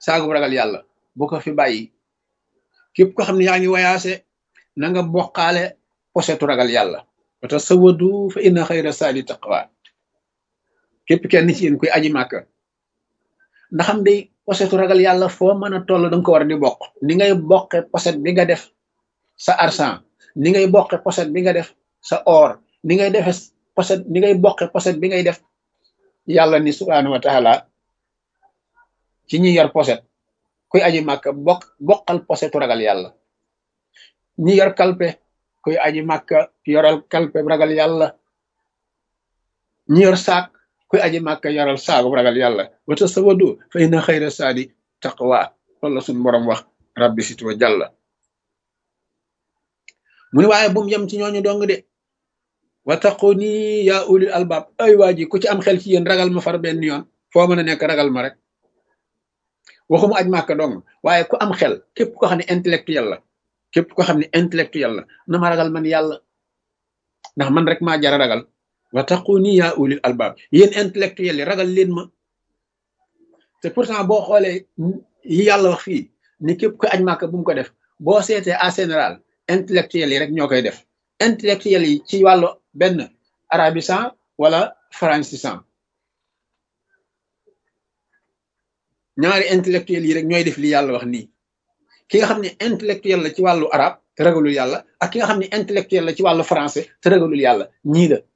saagu ragal yàlla bu ko fi bàyyi képp ko xam ne yaa ngi wayaase na nga bokkaale posetu ragal yàlla wata sawadu fa inna xayra saadi taqwa képp kenn ci yéen koy aji màkka ndaxam day posetu ragal yàlla foo mën a toll danga ko war di bokk ni ngay bokke poset bi nga def sa argent ni ngay bokke poset bi nga def sa or ni ngay defe poset ni ngay bokke poset bi ngay def yàlla ni subhanahu wa taala ci ñi yor poset kuy aji màkka bokk bokkal posetu ragal yàlla ñi yor kalpe kuy aji màkka yoral kalpe ragal yàlla ñi yor saak kuy aji màkka yoral saagu ragal yàlla wata sawadu fa inna xayra saadi taqwa loolu la suñ borom wax rabbi situ wa jàlla mu ni waaye bum yem ci ñooñu dong de wa taquni yaa ulil albab ay waa ji ku ci am xel ci yéen ragal ma far benn yoon foo mën a nekk ragal ma rek waxuma aj màkka dong waaye ku am xel képp ko xam ne intellectuel la képp ko xam ne intellectuel la na ma ragal man yàlla ndax man rek maa jara ragal wa taquni yaa ulil albab yéen intellectuel yi ragal leen ma te pourtant boo xoolee yi yàlla wax fii ni képp ko aj màkka bu mu ko def boo seetee en général intellectuel yi rek ñoo koy def intellectuel yi ci wàllu benn arabisan wala francisan ñaari intellectuel yi rek ñooy def li yàlla wax nii ki nga xam ne intellectuel la ci wàllu arab te ragalul yàlla ak ki nga xam ne intellectuel la ci wàllu français te ragalul yàlla ñii la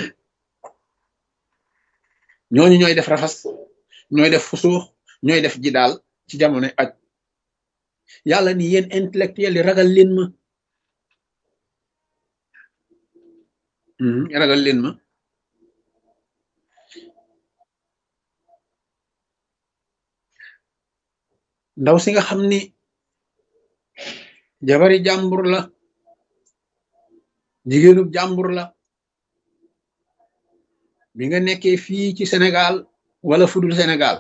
ñooñu ñooy def rafas ñooy def fusuux ñooy def ji daal ci jamono aj yàlla ni yéen intellectuel yi ragal leen ma ragal leen ma ndaw si nga xam ni jabari jàmbur la jigéenub jàmbur la bi nga nekkee fii ci Sénégal wala fudul Sénégal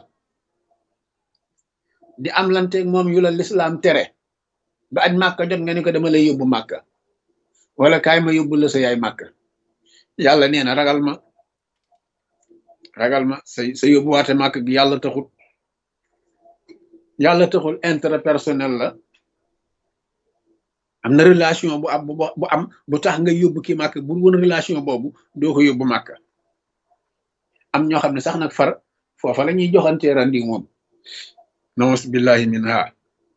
di am lanteeg moom yu la lislaam tere ba aj màkka jot nga ni ko dama lay yóbbu màkka wala kaay ma yóbbu la sa yaay màkka yàlla nee na ragal ma ragal ma sa sa yóbbuwaate màkk gi yàlla taxul yàlla taxul intérêt personnel la am na relation bu am bu am bu tax nga yóbbu ki màkk bu woon relation boobu doo ko yóbbu màkk am ñoo xam ne sax nag far foofa la ñuy joxantee randi moom naus billahi min ha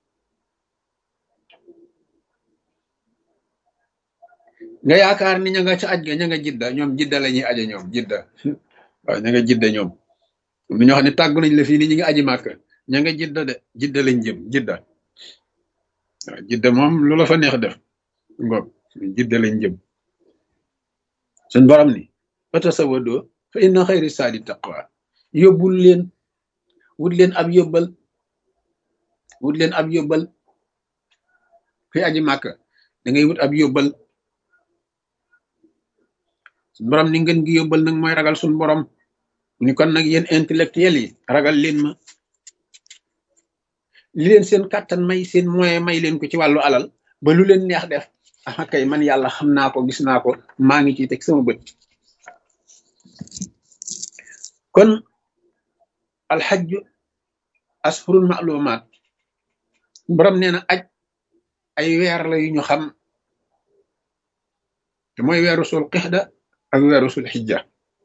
nga yaakaar ni ña nga ca aj ga ña nga jidda ñoom jidda la ñuy aje ñoom jidda waaw ña nga jidda ñoom am na ñoo xam ne tàggu nañ la fii ni ñi nga aji màkk ña nga jidda de jidda lañ jëm jidda waaw jidda moom lu la fa neex def ngoog jidda lañ jëm suñ borom ni fata sawadoo fa inna xayri saadi taqwa yóbbul leen wut leen ab yóbbal wut leen ab yóbbal fi aji màkk da ngay wut ab yóbbal suñ borom ni ngeen gi yóbbal nag mooy ragal suñ borom ni kon nag yéen intellectuel yi ragal leen ma li leen seen kàttan may seen moyen may leen ko ci wàllu alal ba lu leen neex def ah kay man yàlla xam naa ko gis naa ko maa ngi ciy teg sama bët kon alxajju asfurul maalumaat borom nee na aj ay weer la yu ñu xam te mooy weeru sul qixda ak weeru sul xijja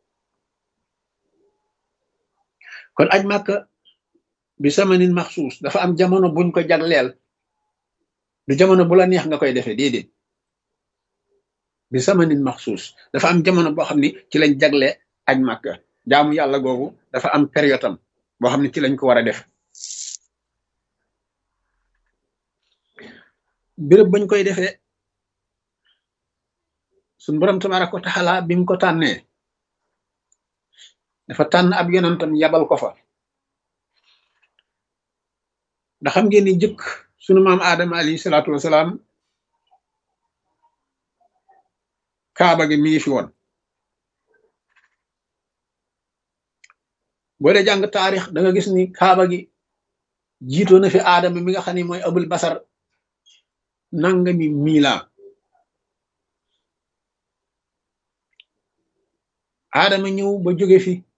kon aj màkka bi samanin maxsuus dafa am jamono buñ ko jagleel du jamono bu la neex nga koy defee déedéet bi samanin maxsuus dafa am jamono boo xam ni ci lañ jagle aj màkka jaamu yàlla googu dafa am période am boo xam ne ci lañ ko war a def béréb bañ koy defee suñ borom tabaraka wa taala bi mu ko tànnee dafa tànn ab yonantam yabal ko fa ndax xam ngeen ni jëkk sunu maam aadama alayhi salaatu wasalaam kaaba gi mi ngi fi woon boo dee jàng taarix da nga gis ni kaaba gi jiitoo na fi aadama mi nga xam ne mooy abul basar nangami miila aadama ñëw ba jóge fi